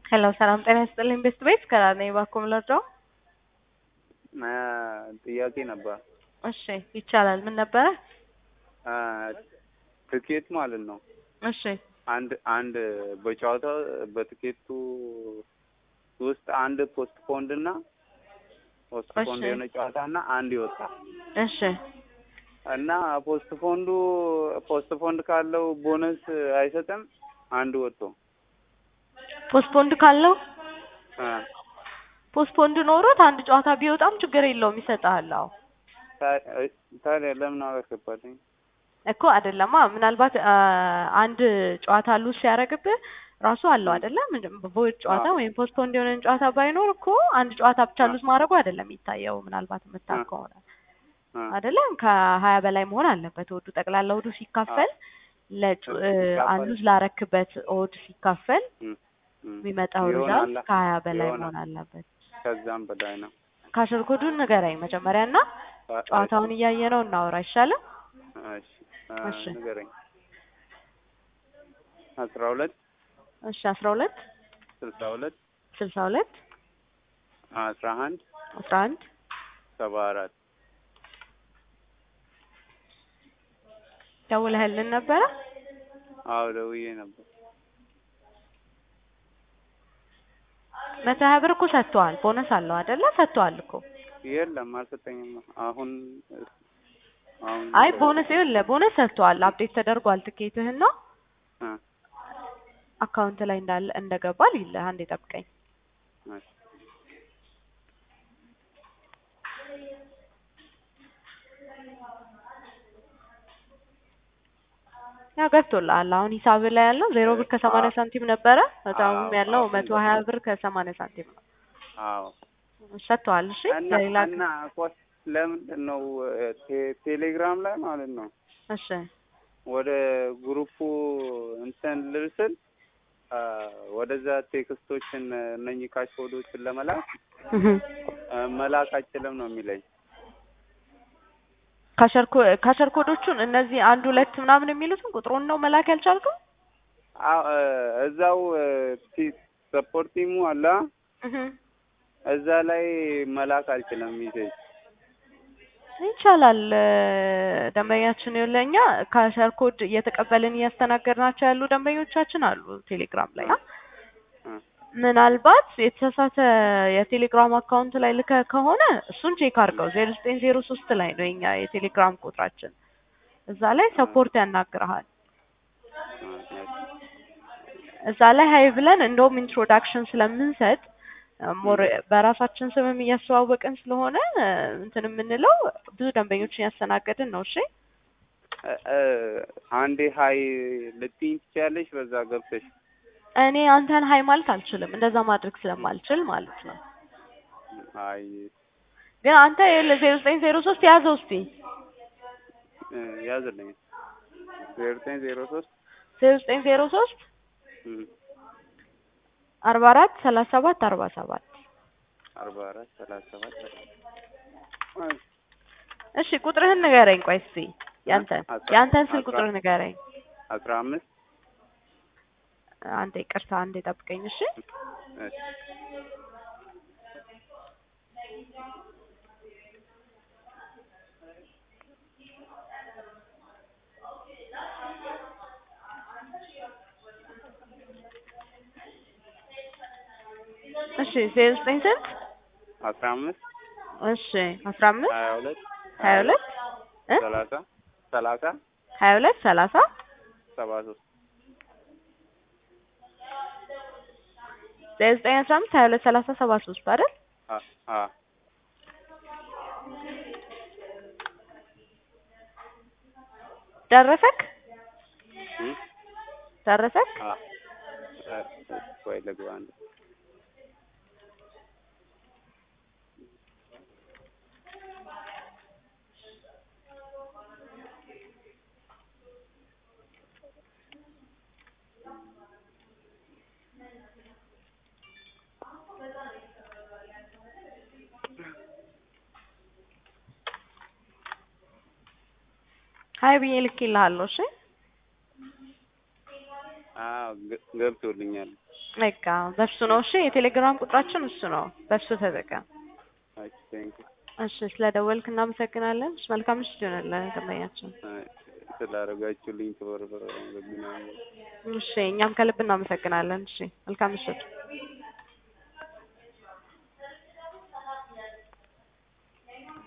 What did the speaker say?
ሄሎ ሰላም ጤና ይስጥልኝ ቤስት ቤት ከራኔ ባኩም ለርዳው ጥያቄ ነበር። እሺ ይቻላል። ምን ነበረ? ትኬት ማለት ነው። እሺ አንድ አንድ በጨዋታ በትኬቱ ውስጥ አንድ ፖስት ፖንድ እና ፖስት ፖንድ እሺ። የሆነ ጨዋታ እና አንድ ይወጣ እሺ እና ፖስት ፖንዱ ፖስት ፖንድ ካለው ቦነስ አይሰጥም። አንድ ወጥቶ ፖስትፖንድ ካለው አ፣ ፖስትፖንድ ኖሮት አንድ ጨዋታ ቢወጣም ችግር የለውም ይሰጥሃል። አዎ ታ- ታዲያ ለምን አላስገባልኝ? እኮ አይደለማ ምናልባት አ፣ አንድ ጨዋታ ሉዝ ሲያደርግብህ ራሱ አለው አይደለም በቮይድ ጨዋታ አዎ። ወይም ፖስትፖንድ የሆነን ጨዋታ ባይኖር እኮ አንድ ጨዋታ ብቻ ሉዝ ማድረጉ አይደለም የሚታየው ምናልባት የምታውቅ አ። ከሆነ አ፣ አይደለም ከሀያ በላይ መሆን አለበት ወዱ ጠቅላላ ወዱ ሲካፈል ለጩ እ፣ ሲካፈል- አንዱ ላረክበት ኦድ ሲካፈል እም፣ እም። የሚመጣው ሪዛልት ይሆናል። ከሀያ በላይ ይሆናል። መሆን አለበት። ከዛም በላይ ነው። ካሽር ኮዱን ንገረኝ መጀመሪያ እና አ- ጨዋታውን እያየ ነው እናወራ አይሻልም? እሺ፣ አ፣ እሺ። ንገረኝ። አስራ ሁለት እሺ አስራ ሁለት ስልሳ ሁለት ስልሳ ሁለት አስራ አንድ አስራ አንድ ሰባ አራት ደውለህልን ነበረ? አዎ ደውዬ ነበር። መቶ ሀያ ብር እኮ ሰጥተዋል። ቦነስ አለው አይደለ? ሰጥተዋል እኮ የለም አልሰጠኝም። አሁን አሁን አይ ቦነስ ይኸውልህ ቦነስ ሰጥተዋል። አፕዴት ተደርጓል ትኬትህና አ፣ አካውንት ላይ እንዳለ እንደገባ ይልህ አንዴ ጠብቀኝ። እሺ። ያ ገብቶልሃል። አሁን ሂሳብ ላይ ያለው ዜሮ ብር ከሰማንያ ሳንቲም ነበረ። በጣም አዎ፣ ያለው አዎ፣ መቶ ሀያ ብር ከሰማንያ ሳንቲም ነው። አዎ ሰጥተዋል። እሺ እና ለሌላ እና ቆይ ለምንድን ነው ቴ- ቴሌግራም ላይ ማለት ነው እሺ ወደ ግሩፑ እንትን ልርስል አ፣ ወደዛ ቴክስቶችን እነኚህ ካሽ ኮዶችን ለመላክ አ፣ መላክ አይችልም ነው የሚለኝ። ካሸር ኮ- ካሸር ኮዶቹን እነዚህ አንድ ሁለት ምናምን የሚሉትን ቁጥሩን ነው መላክ ያልቻልከው? አዎ አ፣ እዛው ሰፖርት ቲሙ አለ እህ እዛ ላይ መላክ አልችልም ሚሴጅ ይቻላል። ደንበኛችን ለኛ ካሸር ኮድ እየተቀበልን እያስተናገድናቸው ያሉ ደንበኞቻችን አሉ ቴሌግራም ላይ። አ፣ ምናልባት የተሳሳተ የቴሌግራም አካውንት ላይ ልከ ከሆነ እሱን ቼክ አድርገው። ዜሮ ዘጠኝ ዜሮ ሶስት ላይ ነው የኛ የቴሌግራም ቁጥራችን። እዛ ላይ ሰፖርት ያናግረሃል። አ፣ እዛ ላይ ሀይ ብለን እንደውም ኢንትሮዳክሽን ስለምንሰጥ ሞር በራሳችን ስምም እያስተዋወቅን ስለሆነ እንትን የምንለው ብዙ ደንበኞችን ያስተናገድን ነው። እሺ አ፣ አ፣ አንዴ ሀይ ልትይኝ ትችያለሽ በዛ ገብተሽ እኔ አንተን ሀይ ማለት አልችልም፣ እንደዛ ማድረግ ስለማልችል ማለት ነው። አይ ግን አንተ ዜሮ ዘጠኝ ዜሮ ሶስት ያዘው እስቲ እ፣ ያዝልኝ ዜሮ ዘጠኝ ዜሮ ሶስት ዜሮ ዘጠኝ ዜሮ ሶስት እም፣ አርባ አራት ሰላሳ ሰባት አርባ ሰባት አርባ አራት ሰላሳ ሰባት እሺ ቁጥርህን ንገረኝ። ቆይ እስቲ ያንተን አስራ- ያንተን ስል አስራ- ቁጥር ንገረኝ። አስራ አምስት አንዴ ቅርታ፣ አንዴ ጠብቀኝ። እሺ እሺ እሺ ዜሮ ዘጠኝ ስንት? አስራ አምስት እሺ አስራ አምስት ሀያ ሁለት ሀያ ሁለት እ ሰላሳ ሰላሳ ሀያ ሁለት ሰላሳ ሰባ ሶስት ዜሮ ዘጠኝ አስራ አምስት ሀያ ሁለት ሰላሳ ሰባ ሶስት አይደል? አ አ ደረሰክ እም፣ ደረሰክ? አ እ፣ ቆይ ልግባ አንዴ ሀይ ብዬ ልኬልሃለሁ። እሺ አዎ ገ- ገብቶልኛል። በቃ በሱ ነው። እሺ የቴሌግራም ቁጥራችን እሱ ነው። በሱ ተጠቀም። እሺ ቴንክ እሺ ስለደወልክ እናመሰግናለን። እሺ መልካም ምሽት ይሆንልህ ደንበኛችን። ስላደረጋችሁልኝ ክብር በግናኝ እሺ እኛም ከልብ እናመሰግናለን። እሺ መልካም ምሽት።